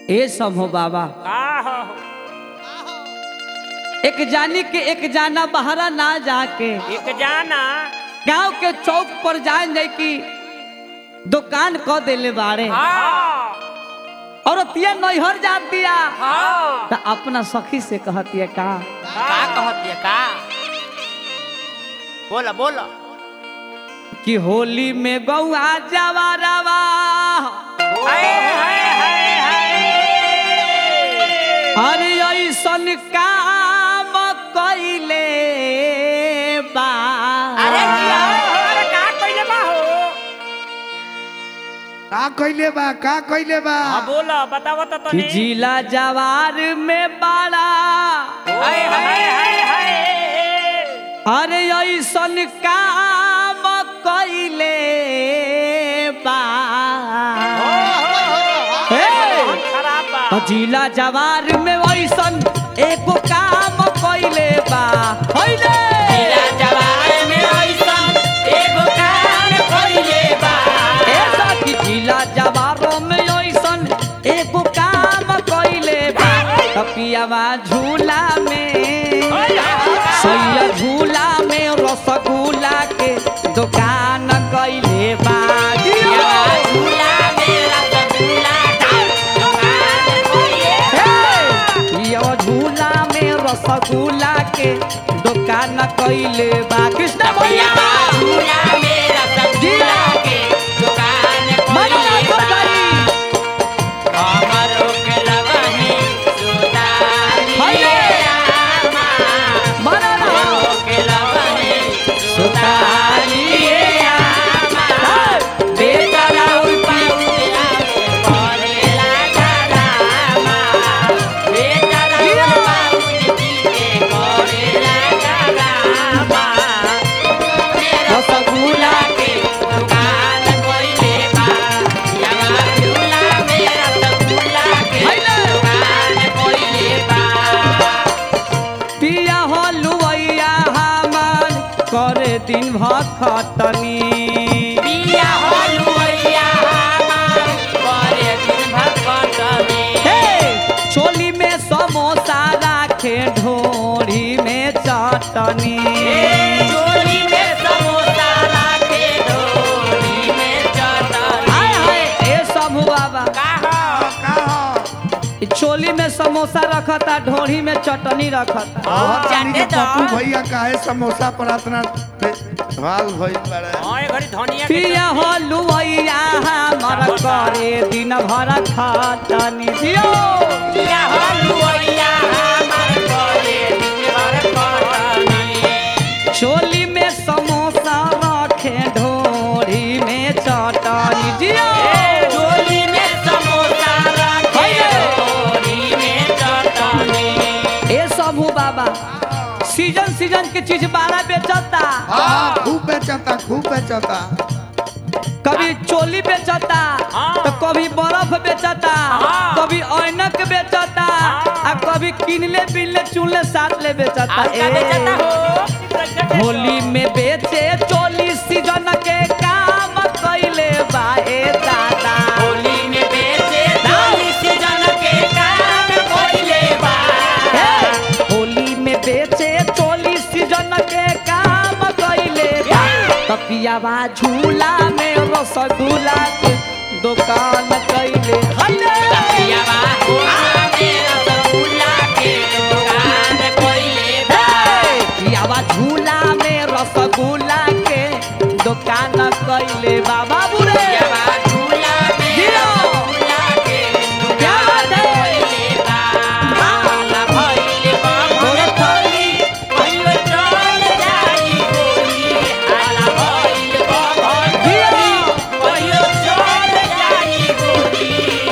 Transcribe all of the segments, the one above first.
ए सब हो बाबा का हो एक जानी के एक जाना बहरा ना जाके एक जाना गांव के चौक पर जान जाए कि दुकान क देले बाड़े हाँ और तिया नैहर जात दिया हाँ त अपना सखी से कहतिया का का कहती है का बोला बोला कि होली में गौआ जवारवा हाय हाय हाय हाय अरे ऐसन काम कइले बा अरे जिया। अरे का कइले बा हो का कइले बा का कइले बा हाँ बोला बताओ तो कि तनी जिला जवार में बड़ा हाय हाय हाय हाय अरे ऐसन काम कइले बा हे! खराब बा तो जिला जवार में ऐसन एगो काम कइले बा होइले जिला जवार में ऐसन एगो काम कइले बा ऐसा कि जिला जवारों में ऐसन एगो काम कइले बा तपियावा झूला में सैया झूला में रसगुल्ला के दुकान कइले बा जिया झूला मेरा सगुला का दुकान खोलिए हे! यो झूला में रसगुल्ला के दुकान कइले बा कृष्ण भैया भैया झूला मेरा सगुला के दुकान खोलिए बा हमरो के लगही सुतालिए आमा बना हमरो के लगही सुतालिए आमा बेटा राउर पाउला करेला गरामा बेटा राउर पाउल जी के करेला गरामा रसगुल्ला के दुकान कोइले बा यावा झूला मेरा रसगुल्ला के दुकान कोइले बा पिया हो लुवैया हमार करे दिन भखतनी पिया हलुवैया हमार करे दिन भगवतनी हे चोली में समोसा राखे ढोरी में चटनी चोली में समोसा लाके डोरी में चटनी हाय हाय ए सब बाबा का हो का हो ई चोली में समोसा रखता ढोरी में चटनी रखता बहुत जानी जाने कि दो। पप्पू भैया काहे समोसा पर इतना हाल भइल बड़े हाँ ये घड़ी धनिया के पिया हो लुवैया हमार करे दिन भर खटनी जियो पिया हलुवैया हमार करे दिन भर कटनी चोली में समोसा रखे ढोरी में चटनी जियो चोली में समोसा लाके डोरी में चटनी ए सबू बाबा सीजन सीजन के चीज बारह बेचता हाँ खूब बेचता खूब बेचता कभी चोली बेचता हाँ। तो कभी बर्फ बेचता हाँ। कभी ऐनक बेचता आ कभी किनले बिनले चुनले साथ ले बेचता आज का ए। बेचता हो होली में बेचे चोली सीजन के काम कैले बा ए दादा होली में बेचे चोली सीजन के काम कोइले बा हे! होली में बेचे चोली सीजन के काम कैले बा तपियावा झूला में रसगुल्ला के दुकान कैले हले पियावा होला मेरा सगुला के दुकान कोइले बा हे! पियावा झूला में रसगुल्ला के दुकान कैले बा बाबू रे पियावा झूला में जियो। रसगुल्ला के क्या दुकान बात है? कोइले बा हाला भइले बा मोर थोली कहियो चल जाई गोली हाला भइले बा मोर जियो। थोली कहियो चल जाई गोली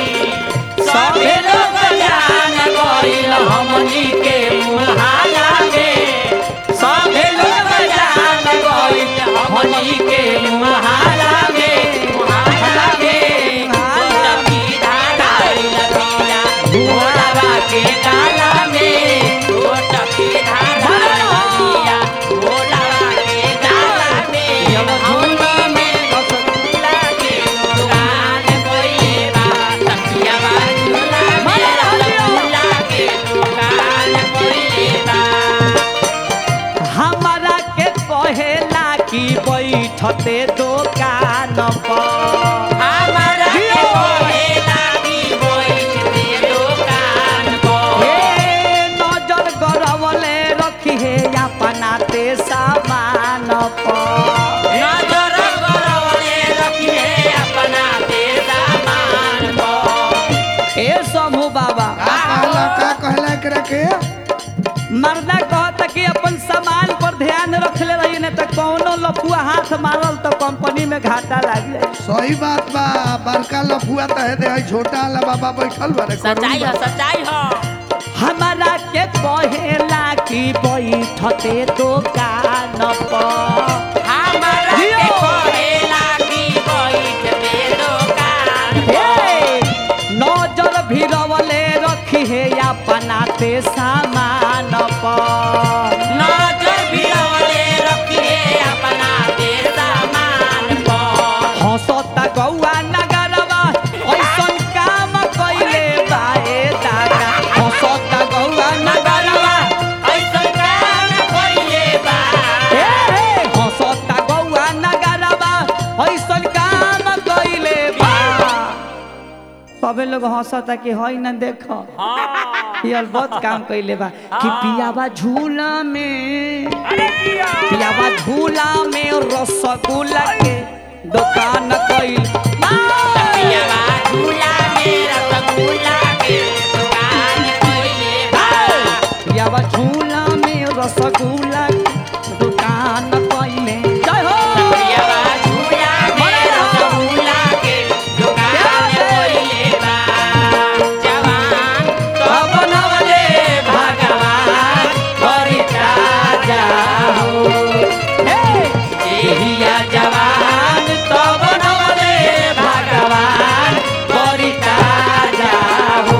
का कहला एकरा के मर्दा कहता कि अपन सामान पर ध्यान रखले रही नहीं तो कौनो लफुआ हाथ मारल तो कंपनी में घाटा लाग जाए सही बात बा बड़का लफुआ त है दे है छोटा वाला बाबा बैठल बारे सच्चाई है सच्चाई है हमारा के कहेला कि बैठते दुकान पर हमारा के जियो। कहेला कि बैठ दे दुकान हे, नजर भिरवले रखी है अपनाते सामान पर नजर भिड़वले रखिए अपना देर सामान पर हंसता गौआ नगरवा ऐसन काम कइले बाए दादा हंसता गौआ नगरवा ऐसन काम कइले बा हे हे हंसता गौआ नगरवा ऐसन काम कइले बा सबे लोग हंसता कि हई न देखो हाँ ये बहुत काम कइले बा कि पियावा झूला में अरे किया पियावा झूला में रसगुल्ला के दुकान कइल पियावा झूला में रसगुल्ला के दुकान कइले बा पियावा झूला में रसगुल्ला के दुकान कइले जय हो पियावा झूला में रसगुल्ला के दुकान कइले बा जवान तब नवले भगवान बड़ी ताजा हो हे एहिया जवान तब नवले भगवान बड़ी ताजा हो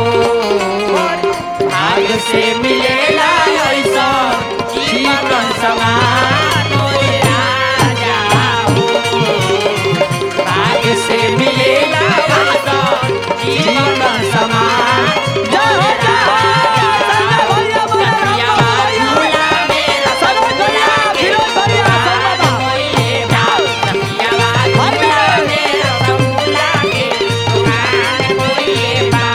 भाग से मिलेला ऐसा जीवन समान मोरे राजा हो भाग से मिलेला ऐसा जीवन समान जय हो जय हो संजय भैया बोले पियावा राम झूला भैया में सरोज भैया फिरोज भैया सब बाबा कइले बा पियावा झूला में रसगुल्ला के दुकान कइले बा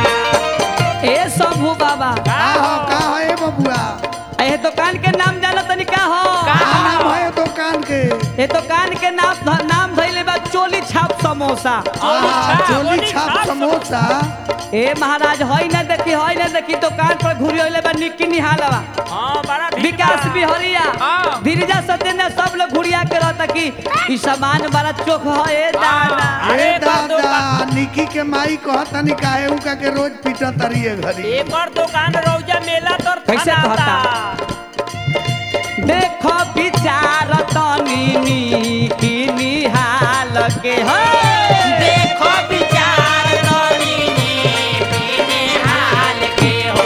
ए शंभू बाबा का हो का हो ए बबुआ ए दुकान के नाम जानो तनी का हो का नाम है दुकान के ए दुकान के नाम नाम धइले बा चोली छाप समोसा आहा, छाप, चोली चोली छाप छाप समोसा ए महाराज हई ना देखी हई ना देखी दुकान पर घुरी होइले बा निक्की निहालवा हाँ बड़ा भीड़ विकास बा। बिहरिया हाँ। धीरजा सत्येंद्र सब लोग घुरिया के रहता कि ई सामान बड़ा चोख है ए दादा अरे अरे बाप रे दादा निकी के माई कहतनी काहे उनका के रोज पीटा तरिए घरी एक और दुकान रौजा मेला तर कैसे थाना कहता? देखो विचार तनी की निहाल के है देखो विचार करीने बिने हाल के हो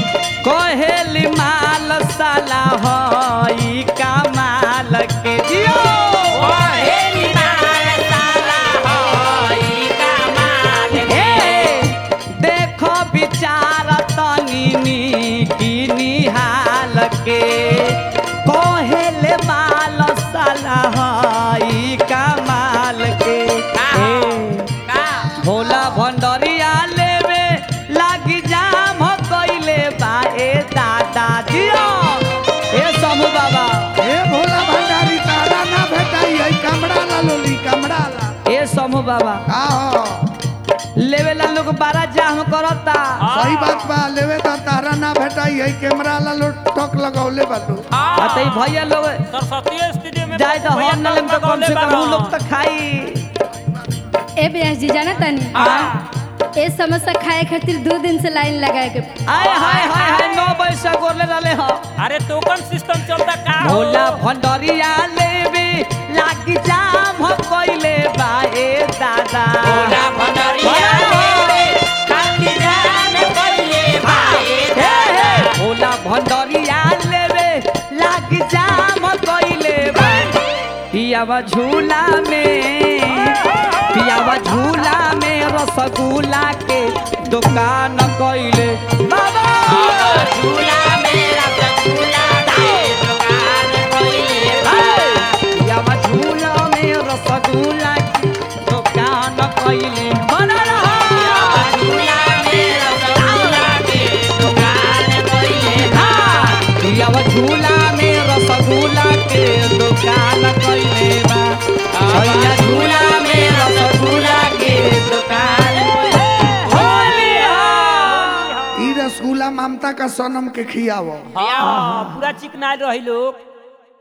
कहेली माल साला हई कमाल के जियो ओहेली माल साला होई कमाल के हे देखो विचार तनी की निहाल के कहेले माल साला हई कमाल के का हे का भोला भंडरिया लेवे लागी जाम हो कइले बा ए दादा जियो ए समू बाबा ए भोला भंडारी तारा ना भेटाई है कमड़ा ला लोली कमड़ा ला ए समू बाबा का हो लेवे ला लोग बारा जाम करता सही बात बा लेवे तो तारा ना भेटाई है कैमरा ला लो टक लगौले बाटू आ तई भैया लोग सरस्वती स्टूडियो में जाए तो भैया हम नलम तो कम से कम उ लोग तो खाई ए ब्यास जी जाना तानी ए समोसा खाए खातिर दो दिन से लाइन लगाए के आय हाय हाय हाय नौ बजे से गोरले रहले हो अरे टोकन सिस्टम चलता का हो? भोला भंडरिया लेवे लागी जाम हो कइले बा ए दादा भोला भंडरिया लेवे खाती जान कइले भाई हे हे भोला भंडरिया लेवे लागी जाम कइले बा पियावा झूला में पियावा झूला में रसगुल्ला के दुकान कइले बाबा झूला मेरा झूला के दुकान कइले बा पियावा झूला में रसगुल्ला के दुकान कइले बना रहा झूला मेरा झूला के दुकान कइले बा पियावा झूला में रसगुल्ला के दुकान कइले बा भैया झूला में रसगुल्ला के दुकान होली हो ई का सनम के खियावो हाँ पूरा चिकना रही लोग